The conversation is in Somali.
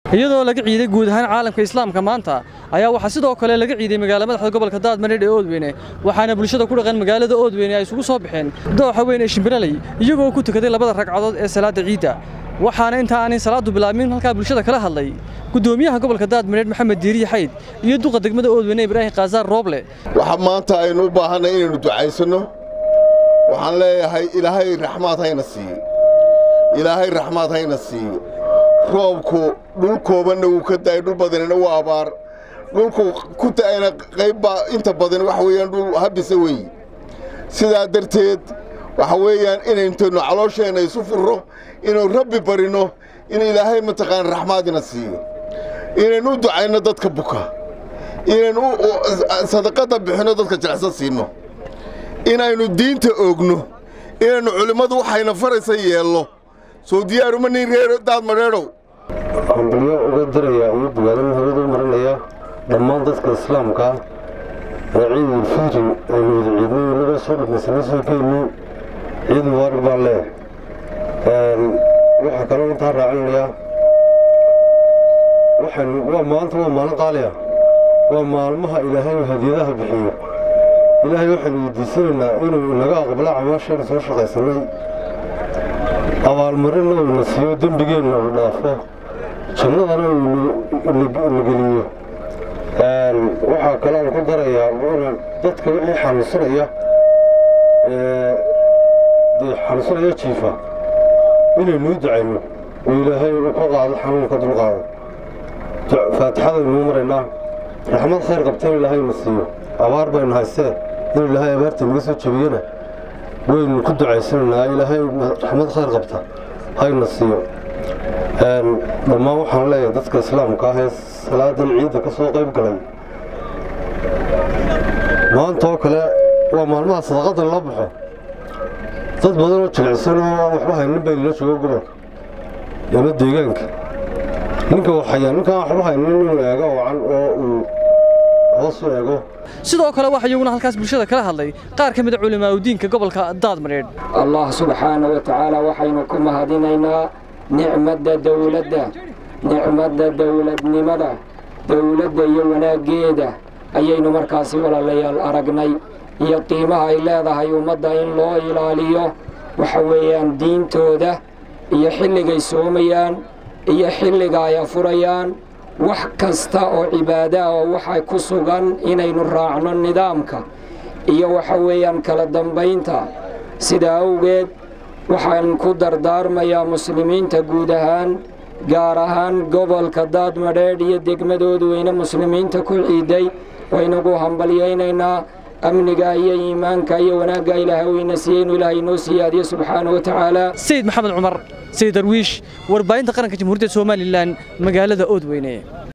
iyadoo laga ciiday guud ahaan caalamka islaamka maanta ayaa waxaa sidoo kale laga ciiday magaala madaxda gobolka daadmareedh ee oodweyne waxaana bulshada ku dhaqan magaalada oodweyne ay isugu soo baxeen dooxa weyn ee shimbiraley iyagoo ku tukaday labada ragcadood ee salaadda ciidda waxaana inta aanay salaaddu bilaabmin halkaa bulshada kala hadlay gudoomiyaha gobolka daadmareedh maxamed diiriye xayd iyo duqa degmada oodweyne ibraahim kaasaar rooble waxa maanta aynu u baahanay inaynu ducaysanno waxaan leeyahay ilaahay raxmaad hayna siiyo ilaahay raxmaad hayna siiyo roobku dhul koobanna wuu ka da'ay dhul badanina waa abaar dhulku ku da'ayna qaybbaa inta badan waxa weeyaan dhul habisa weeye sidaa darteed waxa weeyaan inayntaynu caloosheenna isu furro inaynu rabbi barinno in ilaahay mataqaana raxmaadina siiyo inaynu u ducayno dadka buka inaynu sadaqadda bixinno dadka jilicsan siinno inaynu diinta oogno inaynu culimmadu waxayna faraysa yeelno soo diyaaruma nin reer daadmadheedhow hambalyo uga dirayaa iyo bogaadin hawada u marinayaa dhammaan dadka islaamka ee ciidul fitri aynu wada ciidnay weliba soo dhammaysana soo geyno ciid mubaarak baan leh waxaa kaloo intaa raacinayaa waxaynu waa maanta waa maalin qaaliya waa maalmaha ilaahay hadiyadaha bixiyo ilaahay waxaynu weydiisanaynaa inuu inaga aqbala camaasheena soo shaqaysanay abaalmarinna uuna siiyo dembigeenna uu dhaafo jannadana uuna geliyo waxaa kalean ku darayaa inaan dadka wixii xanuunsanaya dee xanuunsanaya jiifa inaynuu ducayno oo ilaahay uu ka qaado xanuunka dulqaado faatixadaynuu maraynaa raxmad khayr qabta in ilaahayna siiyo abaar baynu haystee in ilaahay abaarta naga soo jebiyana waynu ku ducaysanaynaa ilaahay raxmad khayr qabta hayna siiyo dhammaan waxaan leeyahay dadka islaamka ah ee salaadan ciidda ka soo qayb galay maanta oo kale waa maalmaha sadaqadda la baxo dad badan oo jilicsan oo aan waxba haynin bay nala joogo gobolka ama deegaanka ninka waxayaa ninkaan waxba haynin inuu eego wacan oo uu hoos u eego sidoo kale waxaa iyaguna halkaas bulshada kala hadlay qaar ka mida culimaauddiinka gobolka daadmareedh allah subxaana wa tacaala waxaynu ku mahadinaynaa nicmadda dowladda nicmadda dowladnimada dowladda iyo wanaaggeeda ayaynu markaasi walaalayaal aragnay iyo qiimaha ay leedahay ummadda in loo ilaaliyo waxa weeyaan diintooda iyo xilligay soomayaan iyo xilliga ay afurayaan wax kasta oo cibaadaah oo waxa ku sugan inaynu raacno nidaamka iyo waxa weeyaan kala dambaynta sidaa awgeed waxaan ku dardaarmayaa muslimiinta guud ahaan gaar ahaan gobolka daadmadheedh iyo degmadoodu weyne muslimiinta ku ciiday waynagu hambalyaynaynaa amniga iyo iimaanka iyo wanaagga ilaahay weyna siiyey inuu ilaahay inoo siyaadiyo subxaana wa tacaala sayid maxamed cumar sayid darwiish warbaahinta qaranka jamhuuriyadda somalilan magaalada oodweyne